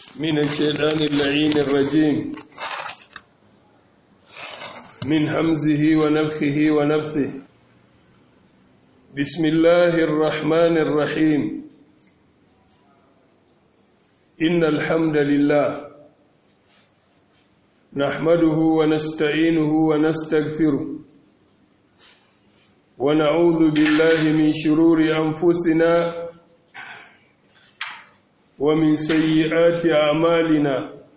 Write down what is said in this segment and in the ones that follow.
من الشيطان اللعين الرجيم من همزه ونفخه ونفثه بسم الله الرحمن الرحيم إن الحمد لله نحمده ونستعينه ونستغفره ونعوذ بالله من شرور أنفسنا ومن سيئات أعمالنا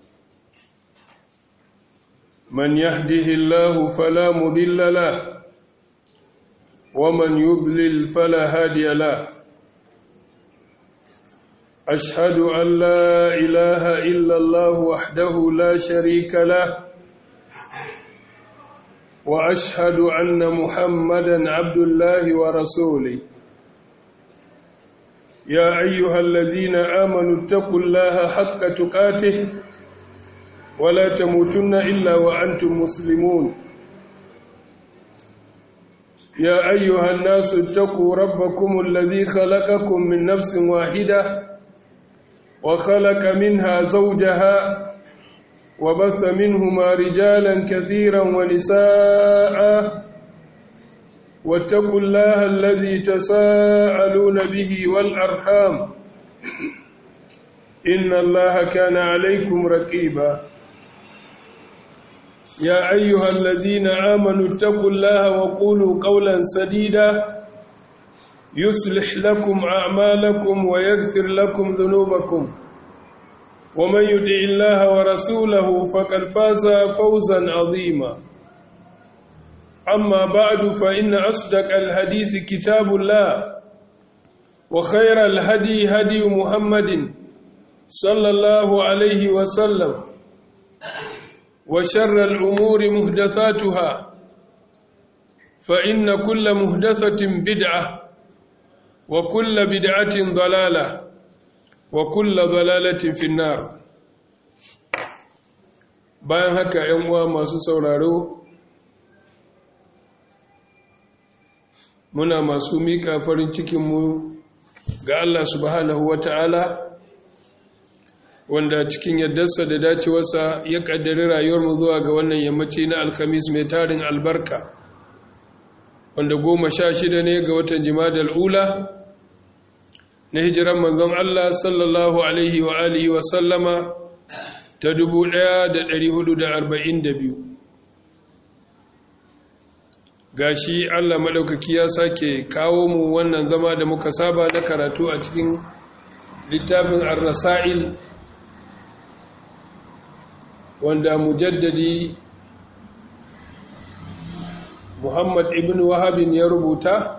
من يهده الله فلا مضل له ومن يضلل فلا هادي له أشهد أن لا إله إلا الله وحده لا شريك له وأشهد أن محمدا عبد الله ورسوله يا أيها الذين آمنوا اتقوا الله حق تقاته ولا تموتن إلا وأنتم مسلمون يا أيها الناس اتقوا ربكم الذي خلقكم من نفس واحدة وخلق منها زوجها وبث منهما رجالا كثيرا ونساء واتقوا الله الذي تساءلون به والأرحام إن الله كان عليكم رقيبا يا أيها الذين آمنوا اتقوا الله وقولوا قولا سديدا يصلح لكم أعمالكم ويغفر لكم ذنوبكم ومن يطع الله ورسوله فقد فاز فوزا عظيما أما بعد فإن أصدق الحديث كتاب الله وخير الهدي هدي محمد صلى الله عليه وسلم وشر الأمور مهدثاتها فإن كل مهدثة بدعة وكل بدعة ضلالة وكل ضلالة في النار bayan haka ‘yan uwa masu sauraro muna masu miƙa farin cikinmu ga Allah subhanahu wa ta'ala wanda cikin yardarsa da dacewarsa ya ƙaddari rayuwarmu zuwa ga wannan yammaci na alhamis mai tarin albarka wanda goma sha shida ne ga watan jimadar ula na hijiran manzon Allah sallallahu alaihi wa alihi wa sallama ta 1442 gashi Allah maɗaukaki ya sake kawo mu wannan zama da muka saba na karatu a cikin littafin ar-rasail wanda mujaddadi Muhammad ibn Wahabin ya rubuta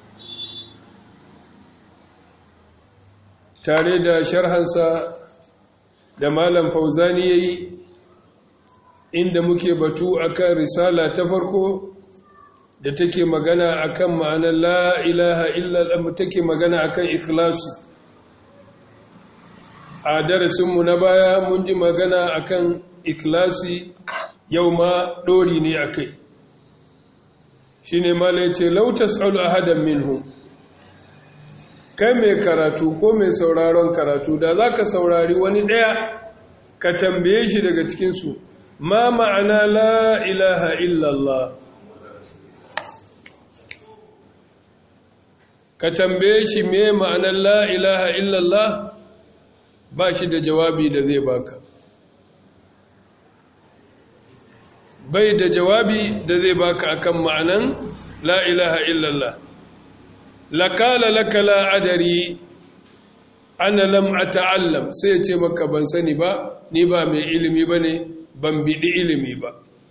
tare da sharhansa da Malam Fauzani yayi inda muke batu akan risala ta farko da take magana akan ma'anar la ilaha illallah take magana akan ikhlasi a darasinmu na baya mun ji magana akan ikhlasi yau ma dori ne akai shine mala yace law tasalu ahadan minhu kai mai karatu ko mai sauraron karatu da zaka saurari wani daya ka tambaye shi daga cikin su ma ma'ana la ilaha illallah ka tambaye shi me ma'anar la ilaha illallah ba shi da jawabi da zai baka bai da jawabi da zai baka akan ma'anan la ilaha illallah lakala laka la adari ana lam ata'allam sai ya ce maka ban sani ba ni ba mai ilimi bane ban bidi ilimi ba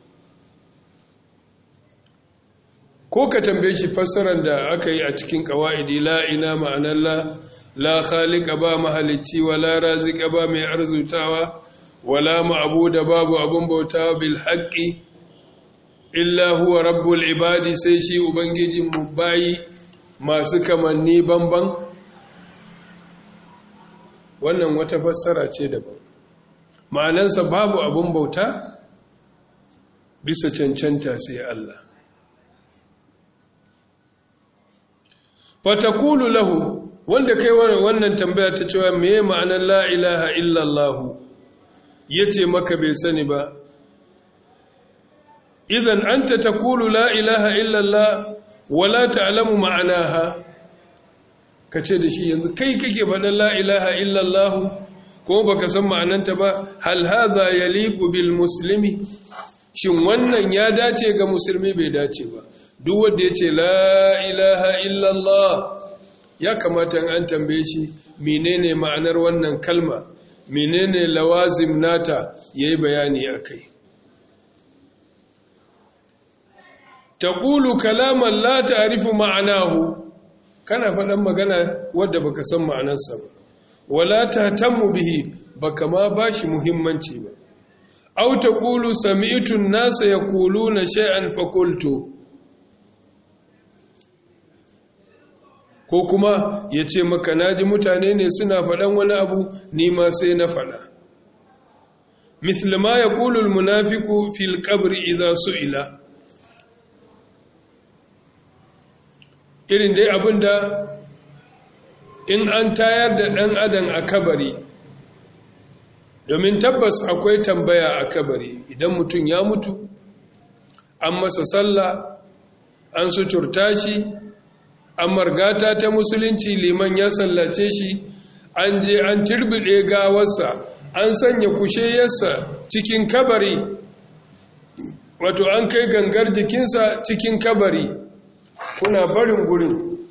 ko ka tambaye shi fassarar da aka yi a cikin kawa'idi la ina ma'anar la la khaliqa ba mahalicci wala razika ba mai arzutawa wala ma'buda babu abun bautawa bil haqqi illa huwa rabbul ibadi sai shi ubangijin mu bayi masu kamanni banban wannan wata fassara ce daban ma'anansa babu abun bauta bisa cancanta sai Allah fatakulu lahu wanda kai wannan tambaya ta cewa meye ma'anar la ilaha illallah ya ce maka bai sani ba idan anta taqulu la ilaha illallah wala ta'lamu ma'anaha kace da shi yanzu kai kake faɗan la ilaha illallah ko baka san ma'ananta ba hal hadha yaliqu bil muslimi shin wannan ya dace ga musulmi bai dace ba duk wanda yace la ilaha illallah ya kamata an tambaye shi menene ma'anar wannan kalma menene lawazim nata yayi bayani akai taqulu kalaman la ta'rifu ma'anahu kana faɗan magana wadda baka san ma'anarsa ba wala tahtammu bihi baka ma bashi muhimmanci ba aw taqulu sami'tu an-nasa yaquluna shay'an faqultu ko kuma yace maka naji mutane ne suna faɗan wani abu ni ma sai na faɗa مثل ما يقول المنافق في القبر إذا سئل irin dai abinda in an tayar da ɗan adam a kabari domin tabbas akwai tambaya a kabari idan mutum ya mutu an masa sallah an suturta shi an margata ta musulunci liman ya sallace shi an je an turbide gawarsa an sanya kusheyarsa cikin kabari wato an kai gangar jikinsa cikin kabari kuna barin gurin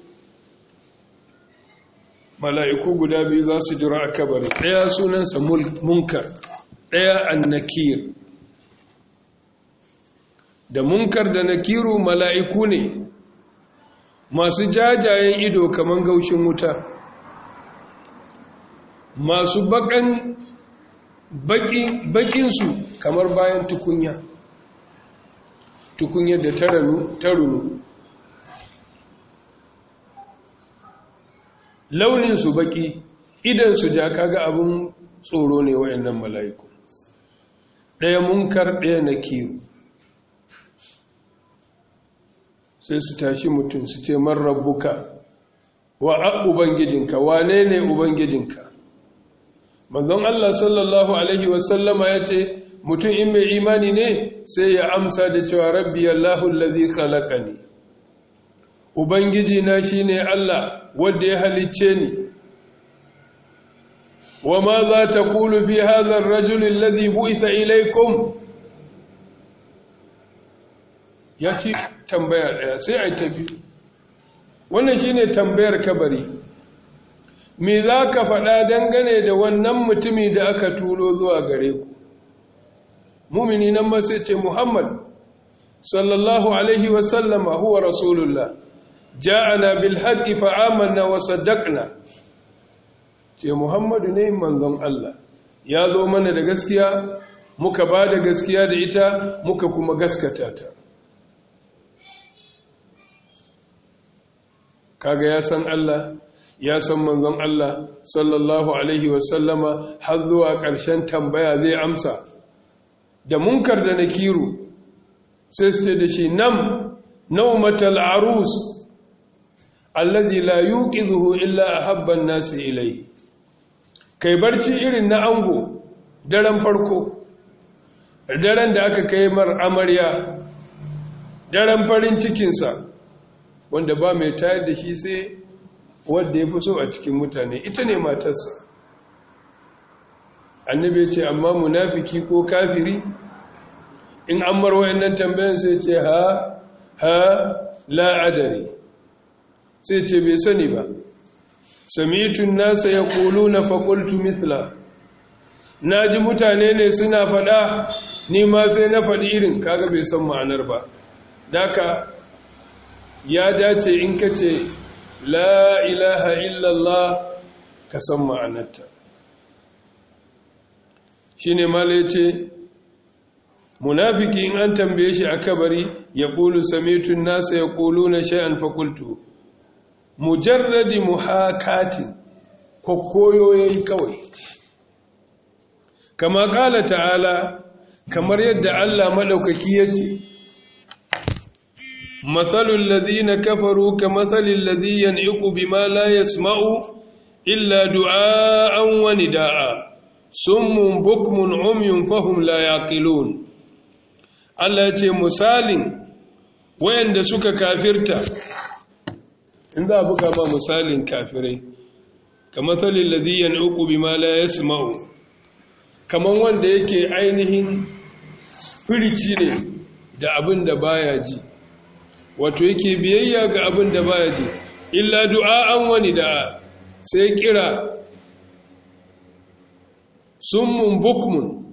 mala'iku guda biyu za su jira a kabari ɗaya sunansa munkar ɗaya annakir da munkar da nakiru mala'iku ne masu jajayen ido kamar gaushin wuta masu bakan bakinsu kamar bayan tukunya tukunyar da ta runu launinsu baki idansu ja kaga abin tsoro ne wayannan mala'iku ɗaya munkar ɗaya na kiru sai su tashi mutum su ce man rabbuka wa a ubangijinka wane ne ubangijinka manzon Allah sallallahu alaihi wasallama ya ce mutum in mai imani ne sai ya amsa da cewa rabbi Allahu allazi khalaqani ubangiji na shine Allah wanda ya halicce ni wa ma za ta kulu fi hadha ar-rajul alladhi bu'itha ilaykum ya ci tambaya daya sai ai tafi wannan shine tambayar kabari me za ka faɗa dangane da wannan mutumi da aka turo zuwa gare ku mumini nan ma sai ce muhammad sallallahu alaihi wasallama huwa rasulullah ja'ana bil haqqi fa amanna wa saddaqna ce muhammadu ne manzon Allah ya zo mana da gaskiya muka ba da gaskiya da ita muka kuma gaskata ta kaga ya san Allah ya san manzon Allah sallallahu alaihi wasallama har zuwa ƙarshen tambaya zai amsa da munkar da nakiru sai su ce da shi nam naumatal arus allazi la yuqidhu illa ahabba an-nas ilayhi kai barci irin na ango daren farko daren da aka kai mar amarya daren farin cikinsa wanda ba mai tayar da shi sai wadda ya fi so a cikin mutane ita ne matarsa annabi ce amma munafiki ko kafiri in an mar wayannan tambayan sai ce ha ha la adari sai ce bai sani ba samitun nasa ya kulu na fakultu mithla na ji mutane ne suna faɗa ni ma sai na faɗi irin kaga bai san ma'anar ba daka ya dace in ka ce la ilaha illallah ka san ma'anarta shi ne mala ce munafiki in an tambaye shi a kabari ya ƙulu samitun nasa ya ƙulu na sha'an fakultu mujarradi muhakatin koyo ya yi kawai kama ƙala ta'ala kamar yadda Allah maɗaukaki ya ce matsalin ladina kafaru ka matsalin ladiyan iku bi ma la ya sma'u illa du'a'an wani da'a summun bukmun umyun fahum la yaqilun Allah ce misalin wayanda suka kafirta in za a buga ma misalin kafirai kamar salin ladhi yan'uqu bima la yasma'u kaman wanda yake ainihin firici ne da abin da baya ji wato yake biyayya ga abin da baya ji illa du'a'an wani da sai kira summun bukmun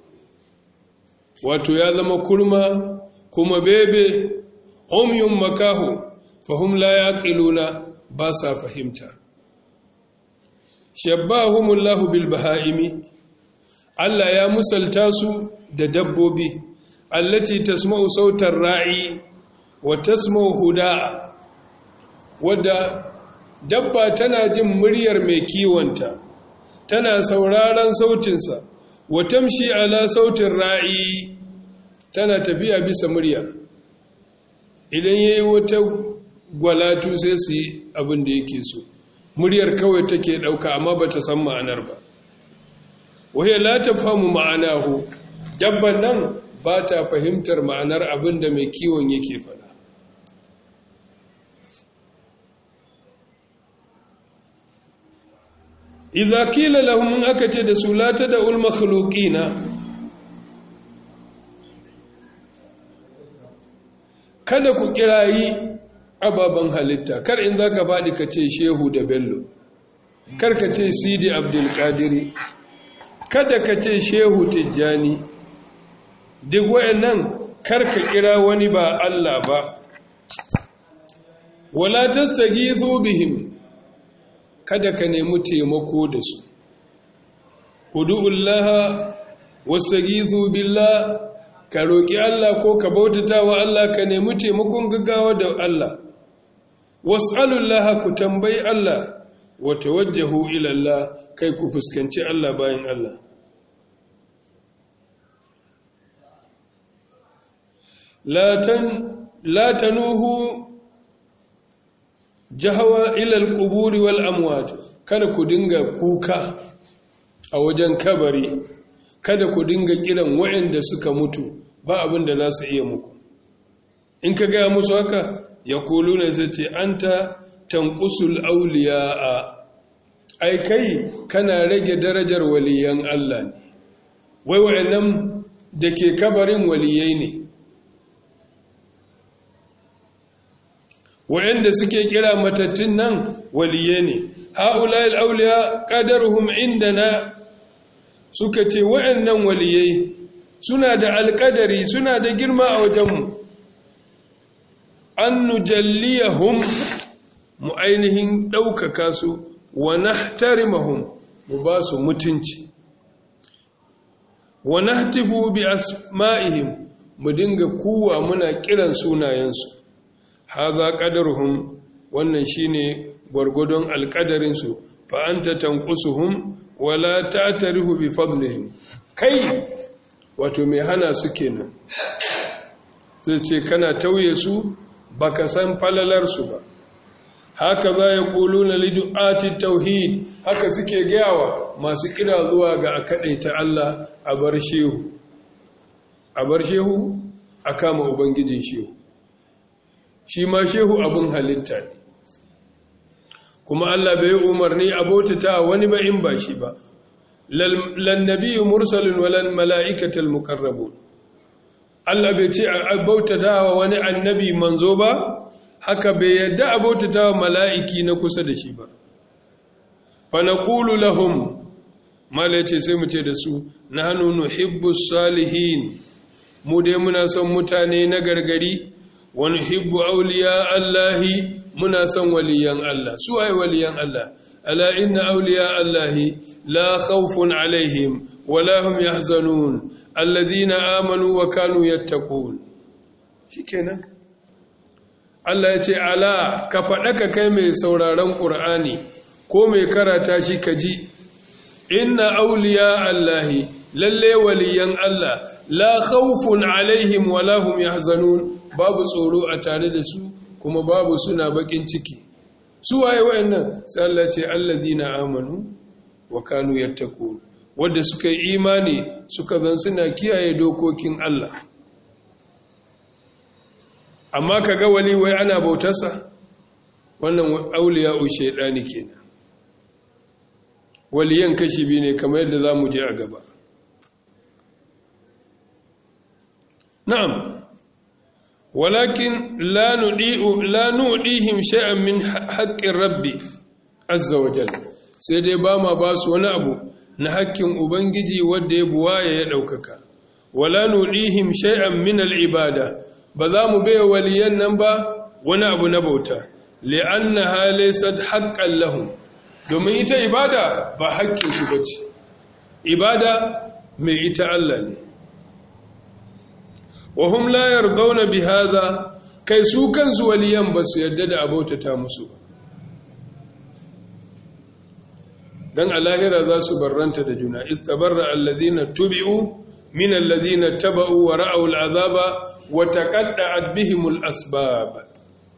wato ya zama kurma kuma bebe umyun makahu fahum la yaqiluna ba sa fahimta shabbahumullahu bil bahaimi Allah ya musalta su da dabbobi allati tasma'u sautar ra'i wa tasma'u huda'a wadda dabba tana jin muryar mai kiwonta tana sauraron sautinsa wa tamshi ala sautin ra'i tana tafiya bisa murya idan yayi wata gwalatu sai su yi abin da yake so muryar kawai take dauka amma bata san ma'anar ba wahai la tafhamu ma'anahu dabban nan ba ta fahimtar ma'anar abin da mai kiwon yake fada idza qila lahum aka ce da su la tad'ul makhluqina kada ku kirayi ababen halitta kar in zaka faɗi ka ce shehu da bello kar ka ce sidi abdul qadiri kada ka ce shehu tijjani duk wayannan kar ka kira wani ba Allah ba wala tastaghithu bihim kada ka nemi taimako da su udu'ullaha wastaghithu billah ka roki Allah ko ka bautata wa Allah ka nemi taimakon gaggawa da Allah was'alullaha ku tambayi Allah wa tawajjahu ila Allah kai ku fuskanci Allah bayan Allah la tanuhu jahawa ilal quburi wal amwat kada ku dinga kuka a wajen kabari kada ku dinga kiran waɗanda suka mutu ba abin da za su iya muku in ka gaya musu haka ya kulu ne zai ce an ta tankusul auliya a ai kai kana rage darajar waliyan Allah ne wai waɗannan da ke kabarin waliyai ne waɗanda suke kira matattun nan waliyai ne ha'ulayil auliya qadaruhum indana suka ce waɗannan waliyai suna da alƙadari suna da girma a wajenmu an nujalliyahum mu ainihin ɗaukaka su wa nahtarimahum mu ba su mutunci wa nahtifu bi asma'ihim mu dinga kuwa muna kiran sunayensu haza qadaruhum wannan shine gwargwadon alƙadarin su fa anta tanqusuhum wala ta'tarifu bi fadlihim kai wato mai hana su kenan sai ce kana tauye su baka san falalar su ba haka za ya ƙulu na lidu'ati tauhid haka suke gayawa masu kira zuwa ga a ta Allah a bar shehu a bar shehu a kama ubangijin shehu shi ma shehu abin halitta ne kuma Allah bai yi umarni a bautata wani ba in ba shi ba lannabiyu mursalin walan mala'ikatal mukarrabun Allah bai ce a bautata wa wani annabi manzo ba haka bai yadda a bautata wa mala'iki na kusa da shi ba. Fanakulu lahum, mala ce sai mu ce da su, na hannu nuhibbus salihin, mu dai muna son mutane na gargari, wani hibbu auliya Allahi muna son waliyan Allah. Su waye waliyan Allah? Ala inna auliya Allahi la khawfun alaihim, wala hum yahzanun, alladhina amanu wa kanu yattaqun. Shikenan. Allah ya ce ala ka faɗa ka kai mai sauraron ƙur'ani ko mai karata shi ka ji inna auliya Allahi lalle waliyan Allah la khawfun alaihim wala hum yahzanun babu tsoro a tare da su kuma babu suna bakin ciki su waye wayannan sai Allah ce alladhina amanu wa kanu yattaqun wadda suka yi imani suka zan suna kiyaye dokokin Allah amma ka ga wali wai ana bautarsa wannan auliya shaidani kenan waliyan kashi biyu ne kamar yadda za mu je a gaba na'am walakin la nuɗihim sha'an min haƙƙin rabbi azza wa jalla sai dai ba ma ba su wani abu na haƙƙin ubangiji wadda ya buwaya ya ɗaukaka wala nuɗihim sha'an min al'ibada ba za mu bai waliyan nan ba wani abu na bauta li'annaha laysat haqqan lahum domin ita ibada ba haƙƙin su bace ibada mai ita Allah ne wa hum la yardawna bi hadha kai su kansu waliyan ba su yarda da abautata musu dan alahira za su barranta da juna istabarra alladhina tubi'u min alladhina taba'u wa ra'aw al'azaba wa taqadda'at bihim al'asbab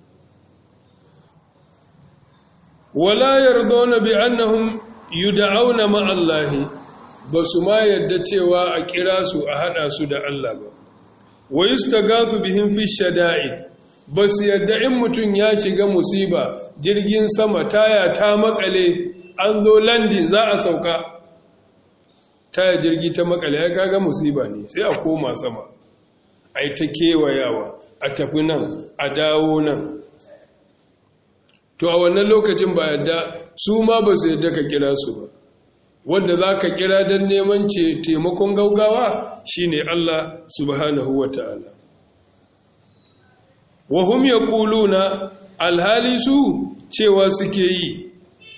wala yardawna bi annahum yud'auna ma'a allahi basu ma yadda cewa a kira su a hada su da Allah ba wa yustagathu bihim fi shada'id basu yadda in mutun ya shiga musiba jirgin sama taya ta makale an zo landin za a sauka taya jirgi ta makale ya kaga musiba ne sai a koma sama ai ta kewayawa a tafi nan a dawo nan to a wannan lokacin ba yadda su ma ba su yadda ka kira su ba wanda za ka kira don neman ce taimakon gaugawa shine Allah subhanahu wa ta'ala wahum ya kuluna alhali su cewa suke yi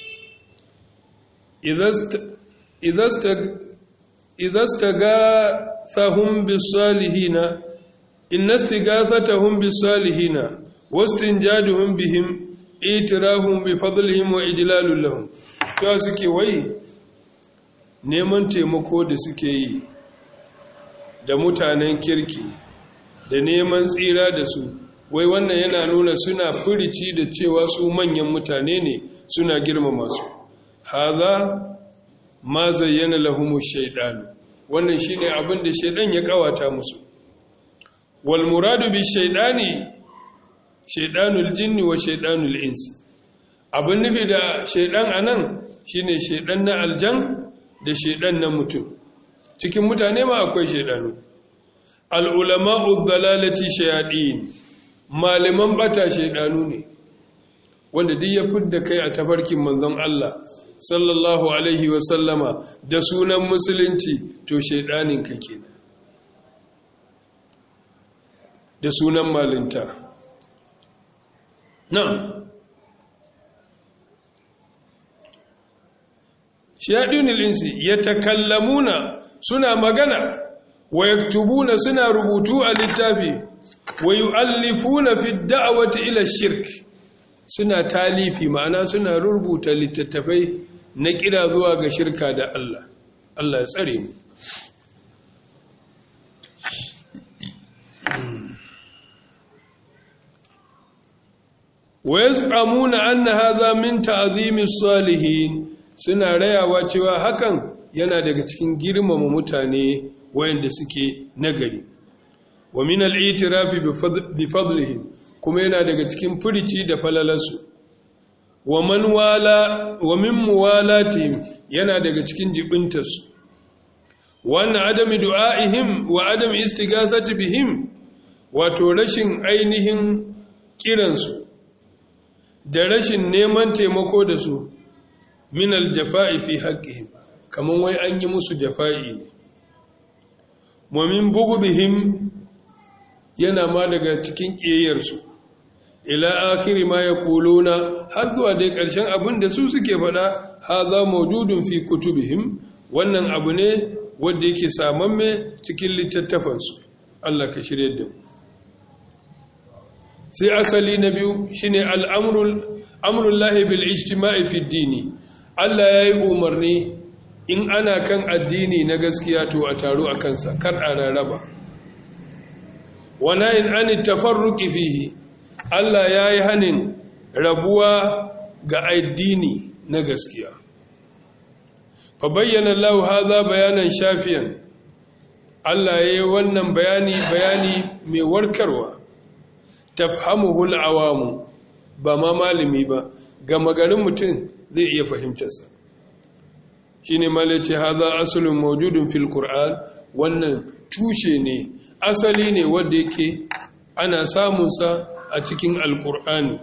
idasta ga sahun bisalihina innasti gathatahum bisalihina wastinjaduhum bihim itirahum bi fadlihim wa ijlalul lahum to suke wai neman taimako da suke yi da mutanen kirki da neman tsira da su wai wannan yana nuna suna furici da cewa su manyan mutane ne suna girmama su haza ma zayyana lahumu shaiɗanu wannan shine abin da shaiɗan ya kawata musu wal muradu bi shaiɗani shaiɗanul jinni wa shaiɗanul insi abin nufi da shaiɗan anan shine shaiɗan na aljan da shaiɗan na mutum cikin mutane ma akwai shaiɗanu al ulama'u dalalati shayaɗin malaman bata shaiɗanu ne wanda duk ya fidda kai a tafarkin manzon Allah sallallahu alaihi wasallama da sunan musulunci to shaidanin ka kenan da sunan malinta nan shaɗinul insi ya takallamuna suna magana wa yaktubuna suna rubutu a littafi wa yu'allifuna fi da'wati ila shirk suna talifi ma'ana suna rubuta littattafai na kira zuwa ga shirka da Allah Allah ya tsare mu wa yaz'amuna anna hadha min ta'zimi salihin suna rayawa cewa hakan yana daga cikin girmama mutane wayanda suke nagari wa min al-i'tirafi bi fadlihim kuma yana daga cikin furici da falalarsu wa man wala wa min muwalatihim yana daga cikin jibintarsu wannan adami du'aihim wa adam istighasati bihim wato rashin ainihin kiransu da rashin neman taimako da su min aljafa'i fi haqqihim kaman wai an yi musu jafa'i ne wa min bughdihim yana ma daga cikin kiyayyarsu ila akhiri ma yaquluna har zuwa dai ƙarshen abin da su suke faɗa hadha mawjudun fi kutubihim wannan abu ne wanda yake samamme cikin littattafansu Allah ka shirye da mu sai asali na biyu shine al'amrul amrullahi bil ijtima'i fi dini Allah yayi umarni in ana kan addini na gaskiya to a taro a kansa kar a rarraba wana in an tafarruqi fihi Allah yayi hanin rabuwa ga addini na gaskiya fa bayyana Allah hadha bayanan shafiyan Allah yayi wannan bayani bayani mai warkarwa tafhamuhu al-awamu ba ma malami ba ga magarin mutum zai iya fahimtarsa shine malace hadha aslun mawjudun fil qur'an wannan tushe ne asali ne wanda yake ana samun sa a cikin alqur'ani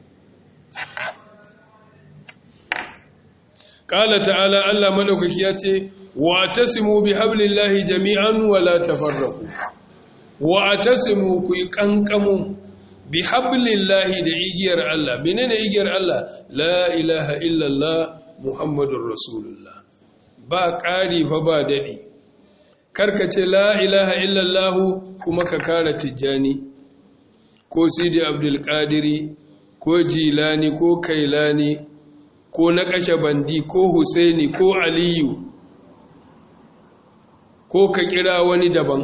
qala ta'ala Allah madaukaki ya ce wa tasimu bihablillahi jami'an wa la tafarraqu wa tasimu ku kankamu bihablillahi da igiyar Allah menene igiyar Allah la ilaha illallah muhammadur rasulullah ba ƙari fa ba daɗi karkace la ilaha illallahu kuma ka kara tijjani ko sidi abdulkadiri ko jilani ko kailani ko na kashe bandi ko husaini ko aliyu ko ka kira wani daban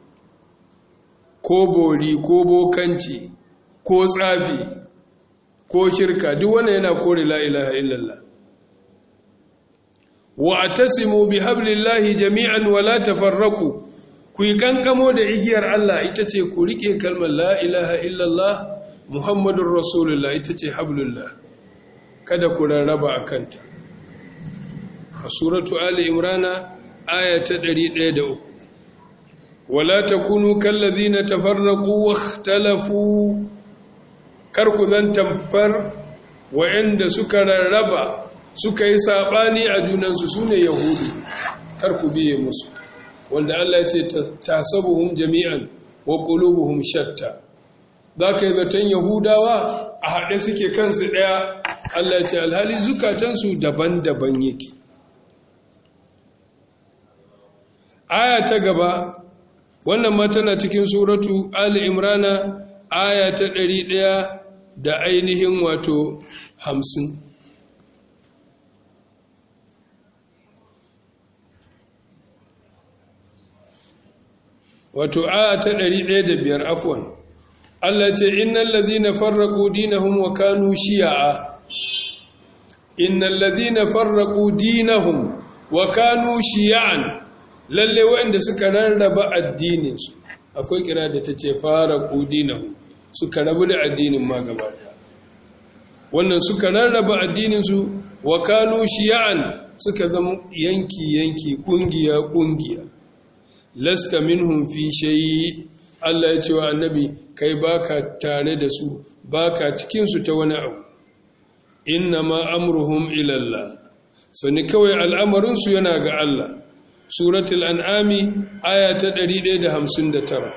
ko bori ko bokanci ko tsafi ko shirka duk wanda yana kore la ilaha illallah wa atasimu bi hablillahi jami'an wa la tafarraqu ku yi kankamo da igiyar Allah ita ce ku rike kalmar la ilaha illallah muhammadur rasulullah ita ce hablullah kada ku rarraba akanta a suratu ali imrana aya ta 103 wala takunu kallazina tafarraqu wakhtalafu kar ku zan tamfar wa'anda suka rarraba suka yi saɓani a junansu su ne yahudu kar ku biye musu wanda Allah ya ce tasabuhum jami'an wa qulubuhum shatta za ka yi zaton yahudawa a haɗe suke kansu ɗaya Allah ya ce alhali zukatansu daban-daban yake aya ta gaba wannan ma tana cikin suratu ali imrana aya ta ɗari ɗaya da ainihin wato hamsin wato aya ta 105 afwan Allah ce innal ladhina farraqu dinahum wa kanu shi'a innal ladhina farraqu dinahum wa kanu shi'an lalle wanda suka rarraba addinin su akwai kira da tace farraqu dinahum suka rabu da addinin ma gaba wannan suka rarraba addinin su wa kanu shi'an suka zama yanki yanki kungiya kungiya lasta minhum fi shayi Allah ya ce wa annabi kai baka tare da su baka cikin su ta wani abu inna ma amruhum ila Allah sani kawai al'amarin su yana ga Allah suratul an'ami aya ta 159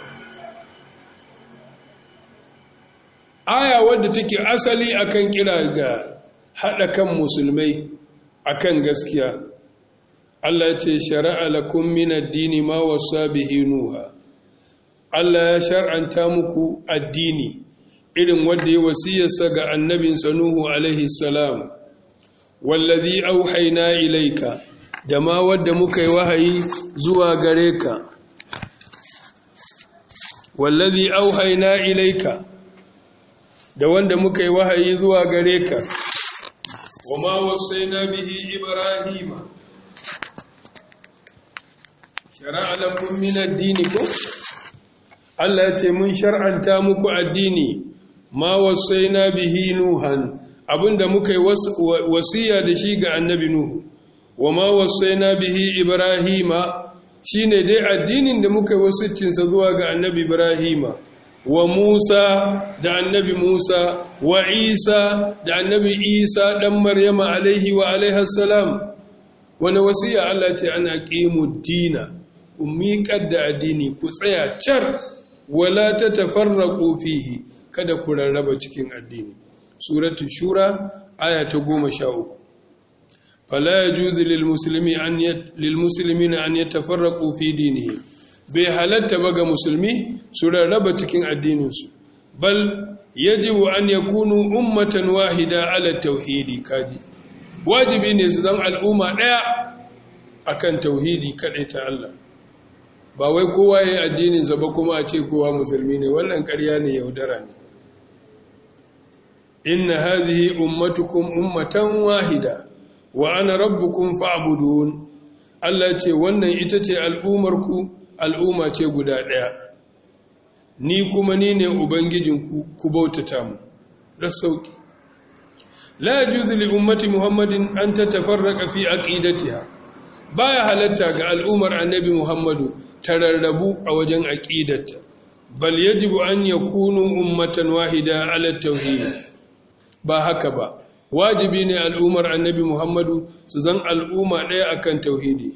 aya wadda take asali akan kira ga hada kan musulmai akan gaskiya Allah ce shara'a lakum min addini ma wasa bihi nuha Allah ya shar'anta muku addini irin wanda ya wasiyarsa ga annabinsa Nuhu alaihi salam wallazi auhayna ilayka da ma wanda muka yi wahayi zuwa gare ka wallazi auhayna ilayka da wanda muka yi wahayi zuwa gare ka wama wasaina bihi ibrahima shara'a lakum min ad-din ko Allah ya ce mun shar'anta muku addini ma wasaina bihi nuhan abinda muka yi wasiya da shi ga annabi nuhu wa ma wasaina bihi ibrahima shine dai addinin da muka yi wasicin sa zuwa ga annabi ibrahima wa musa da annabi musa wa isa da annabi isa dan maryama alaihi wa alaihi salam wani wasiya Allah ce ana qimu dina ku miƙar da addini ku tsaya car wala ta tafarraƙo fihi kada ku rarraba cikin addini suratul shura aya ta goma sha uku fala ya juzi lilmusulmi na an ya tafarraƙo fi dinihi bai halatta ba ga musulmi su rarraba cikin addininsu bal yajibu an ya kunu ummatan wahida ala tauhidi kaji wajibi ne su zan al'umma ɗaya akan tauhidi kaɗai ta Allah ba wai kowa ya yi addininsa ba kuma a ce kowa musulmi ne wannan ƙarya ne yaudara ne inna hadhihi ummatukum ummatan wahida wa ana rabbukum fa'budun Allah ce wannan ita ce al'umarku al'umma ce guda ɗaya ni kuma ni ne ubangijinku ku bautata mu da sauki la yajuzu li ummati muhammadin an tatafarraqa fi aqidatiha baya halatta ga al'ummar annabi muhammadu tararrabu a wajen aqidarta bal yajibu an yakunu ummatan wahida ala tauhid ba haka ba wajibi ne al'ummar annabi muhammadu su zan al'umma ɗaya akan tauhidi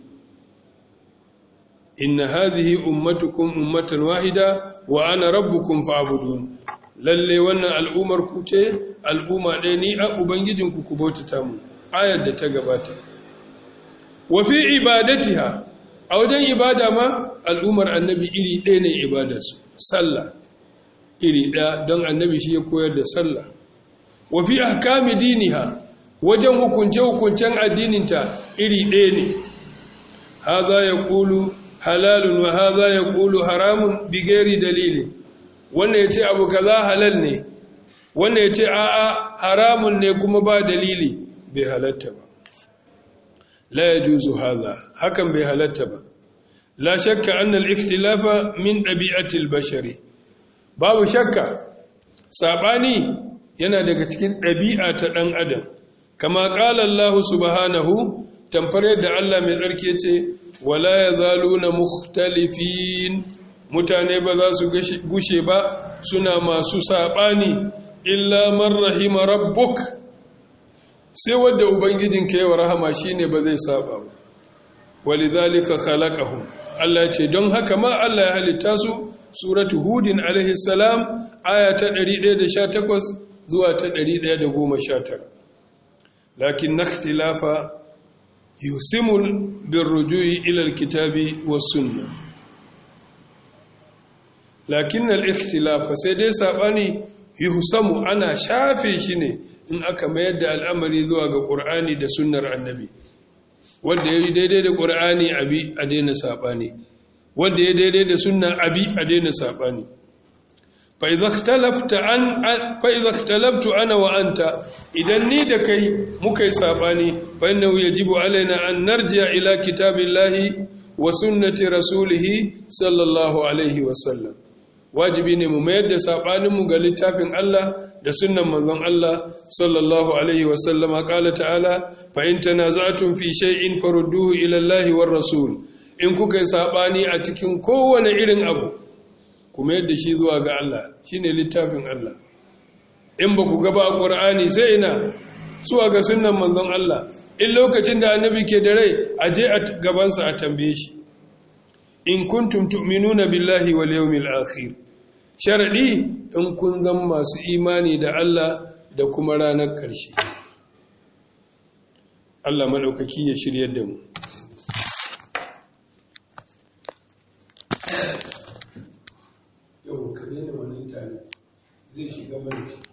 inna hadhihi ummatukum ummatan wahida wa ana rabbukum fa'budun lalle wannan al'ummar ku ce al'umma ɗaya ni a ubangijinku ku bautata mu ayar da ta gabata wa fi ibadatiha a wajen ibada ma al'ummar annabi iri ɗaya ne ibadarsu sallah iri ɗaya don annabi shi ya koyar da sallah wa fi ahkami diniha wajen hukunce-hukuncen addininta iri ɗaya ne haza ya ƙulu halalun wa haza ya ƙulu haramun bigeri dalilin wannan ya ce abu kaza halal ne wannan ya ce a'a haramun ne kuma ba dalili bai halatta ba la ya juzu haza hakan bai halatta ba la shakka annal ikhtilafa min ɗabi'atil bashari babu shakka saɓani yana daga cikin ɗabi'a ta ɗan adam kama ƙala Allah subhanahu tamfar yadda Allah mai tsarki ce wala ya zalu na mukhtalifin mutane ba za su gushe ba suna masu saɓani illa man rahima rabbuk sai wadda ubangijin ka yawa rahama shine ba zai saba ba walidhalika khalaqahum Allah ce don haka ma Allah ya halitta su suratu hudin alaihi salam aya ta 118 zuwa ta 119 lakin nakhtilafa yusimul birrujui ila alkitabi was sunnah lakin al-ikhtilafa sai dai sabani yuhsamu ana shafe shi ne in aka mayar da al'amari zuwa ga qur'ani da sunnar annabi wanda yayi daidai da qur'ani abi a daina sabani wanda yayi daidai da sunnar abi a daina sabani fa idza ikhtalafta an fa idza ikhtalaftu ana wa anta idan ni da kai muka yi sabani fa innahu yajibu alaina an narji'a ila kitabillahi wa sunnati rasulihi sallallahu alaihi wa sallam wajibi ne mu mayar da saɓaninmu ga littafin Allah da sunnan manzon Allah sallallahu alaihi wasallama ƙala ta'ala fa in tanaza'tum fi shay'in farudduhu ila Allahi war rasul in kuka yi saɓani a cikin kowane irin abu ku mayar da shi zuwa ga Allah shine littafin Allah in ba ku gaba a Qur'ani sai ina zuwa ga sunnan manzon Allah in lokacin da annabi ke da rai a je a gabansa a tambaye shi in kuntum tu'minuna billahi wal yawmil akhir sharadi in kun zama masu imani da Allah da kuma ranar ƙarshe Allah madaukaki ya shiryar da mu yau kare da wani tare zai shiga mana